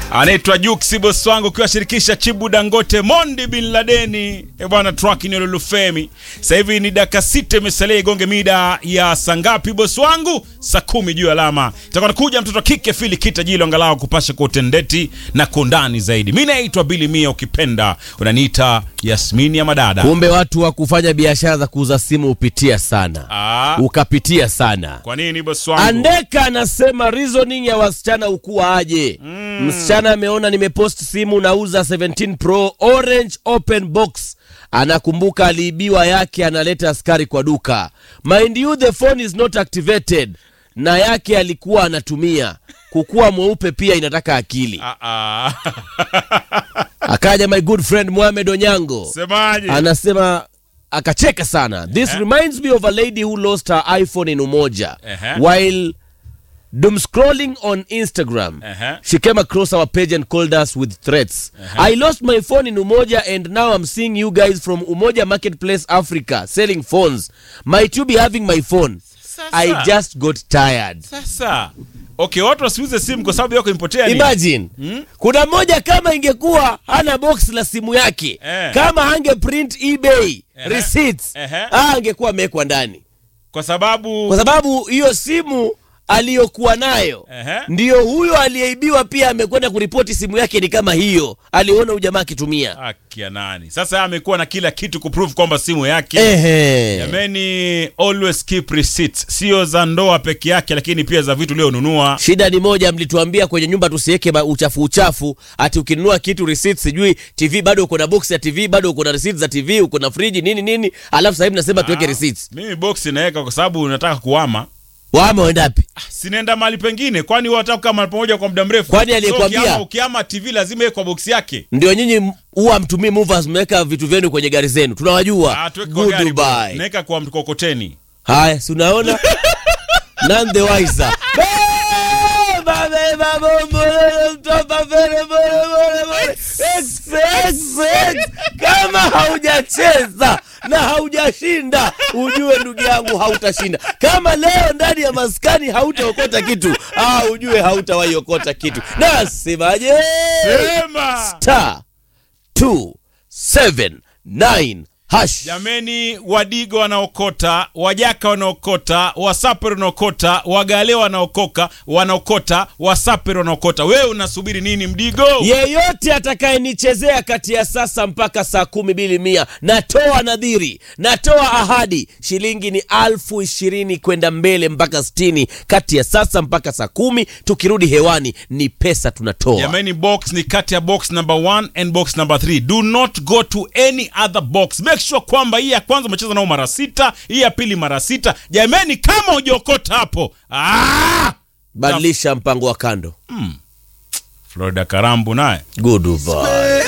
anaitwa Juksi boss wangu ukiwashirikisha Chibu Dangote, Mondi bin Ladeni e bwana track ni Lulufemi. Sasa hivi ni dakika sita imesalia igonge mida ya saa ngapi boss wangu? Saa kumi juu ya alama. Itakuwa nakuja mtoto kike Fili Kita Jilo angalau kupasha kwa utendeti na kundani zaidi. Mimi naitwa Billy Mia, ukipenda unaniita Yasmini ya madada. Kumbe watu wa kufanya biashara za kuuza simu hupitia sana, Ah, ukapitia sana. kwa nini boss wangu? Andeka anasema reasoning ya wasichana ukuwa aje? Msichana ameona nimepost simu nauza 17 Pro Orange open box, anakumbuka aliibiwa yake, analeta askari kwa duka. Mind you the phone is not activated, na yake alikuwa anatumia. Kukuwa mweupe pia inataka akili. Ah, ah. Akaja my good friend Mohamed Onyango Semaje? anasema akacheka sana this reminds me of a lady who lost her iphone in umoja Ehe. while doom scrolling on instagram Ehe. she came across our page and called us with threats i lost my phone in umoja and now i'm seeing you guys from umoja marketplace africa selling phones might you be having my phone i just got tired Sasa okay, watu wasiuze simu kwa sababu yako imepotea ni imagine kuna mmoja kama ingekuwa hana box la simu yake Eh. kama ange print ebay Ehe. receipts Ehe. ah, angekuwa amewekwa ndani kwa sababu kwa sababu hiyo simu aliyokuwa nayo Ehe. ndiyo huyo aliyeibiwa pia amekwenda kuripoti simu yake ni kama hiyo aliona ujamaa akitumia akia nani sasa yeye amekuwa na kila kitu kuprove kwamba simu yake Ehe. jameni always keep receipts sio za ndoa peke yake lakini pia za vitu ulionunua shida ni moja mlituambia kwenye nyumba tusiweke ma- uchafu uchafu ati ukinunua kitu receipt sijui tv bado uko na box ya tv bado uko na receipt za tv uko na friji nini nini alafu sasa hivi nasema tuweke receipts mimi box naweka kwa sababu nataka kuama wama waendapi sinaenda mahali pengine kwani wataka kukaa mahali pamoja kwa muda mrefu Kwani aliyekwambia? ukiama, ukiama tv lazima iwe kwa box yake ndio nyinyi m- huwa mtumii movers mmeweka vitu vyenu kwenye gari zenu tunawajua Ah, tuweke kwa gari Goodbye. naweka kwa mkokoteni haya si unaona none the wiser Beba, beba, bombolo, mtopa, fere, bole, bole, bole. X, X, X. kama haujacheza na haujashinda ujue ndugu yangu hautashinda kama leo ndani ya maskani hautaokota kitu ah, ujue hautawahi okota kitu nasemaje sema star 279 hash Jameni, wadigo wanaokota, wajaka wanaokota, wasaper wanaokota, wagale wanaokoka wanaokota, wasaper wanaokota. Wewe unasubiri nini, mdigo? yeyote atakayenichezea kati ya sasa mpaka saa kumi bili mia natoa nadhiri natoa ahadi shilingi ni alfu ishirini kwenda mbele mpaka stini kati ya sasa mpaka saa kumi tukirudi hewani ni pesa tunatoa Jameni, box ni kati ya box number 1 and box number 3. Do not go to any other box. Make sure kwamba hii ya kwanza umecheza nao mara sita, hii ya pili mara sita. Jameni, kama hujaokota hapo, ah! badilisha mpango wa kando Florida Karambu naye goodbye